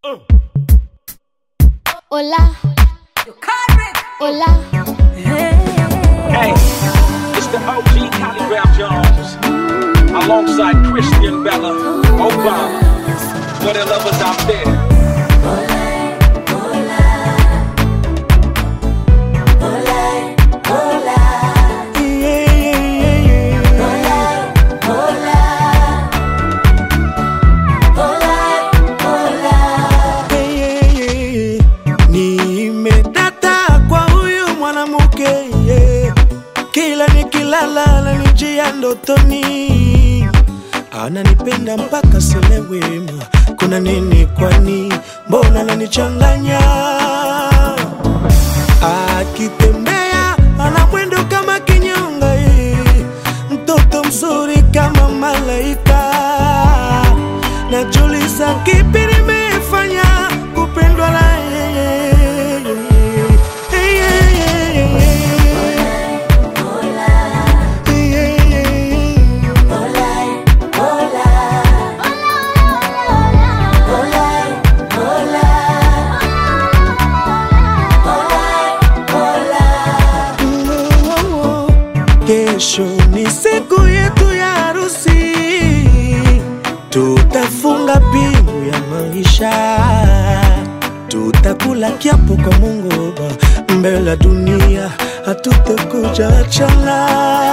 Hola. Hola. Hey, it's the OG Collie Rap Jones alongside Christian Bella Obama. For the lovers out there. Nimedata kwa huyu mwanamke yeah. Kila nikilala ananijia ndotoni, ananipenda mpaka selewema. Kuna nini kwani? Mbona ananichanganya? Akitembea ana mwendo kama kinyonga, eh. mtoto mzuri kama malaika. Najuliza kipi nimefanya kupendwa na yeye. Hey, yeah, yeah, yeah, yeah. Yeah, yeah, yeah. Kesho ni siku yetu ya harusi, tutafunga pingu ya maisha, tutakula kiapo kwa Mungu Baba, mbele ya dunia hatutakuja achana.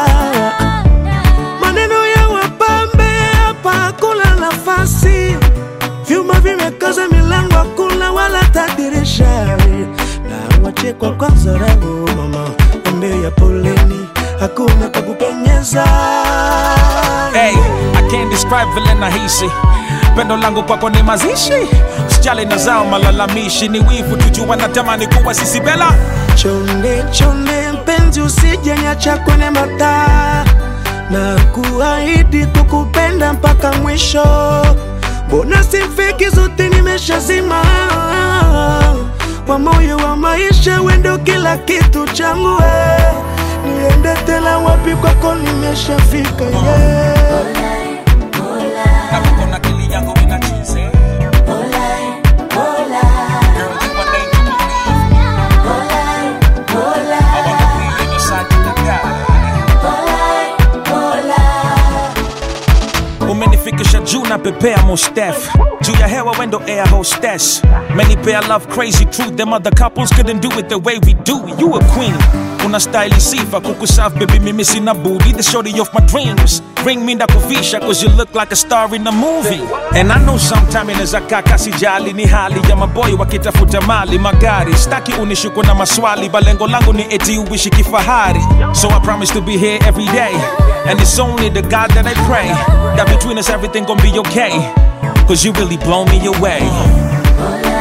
Maneno ya wapambe hapa hakuna nafasi, vyuma vimekaza milango, hakuna wala tadirisha, na wachekwa kwa dharau. Mama ambia poleni, hakuna kakupenyeza. Hey, I can't describe vile nahisi pendo langu kwako ni mazishi sijali na zao malalamishi ni wivu tujua natamani kuwa sisi bela Chonde chonde mpenzi, usijenyacha kwenye mataa na kuahidi kukupenda mpaka mwisho. Mbona simfiki zote nimeshazima kwa moyo wa maisha, wendo kila kitu changu we. Niende tena wapi? Kwako nimeshafika yeah. Nakuko na akili yangu inachize Girl, you a lady to believe I wanna be in your side to the die umenifikisha juu na pepea mostef juu ya hewa wendo air hostess menipea love crazy truth them other couples couldn't do it the way we do you a queen una style sifa kukusaf baby mimi sina booty the shorty of my dreams bring me ndakuvisha cause you look like a star in a movie and I know sometime inaweza kaka sijali ni hali ya maboy wakitafuta mali magari staki unishuku na maswali balengo langu ni eti uishi kifahari so I promise to be here every day and it's only the God that I pray that between us everything gonna be okay cause you really blow me away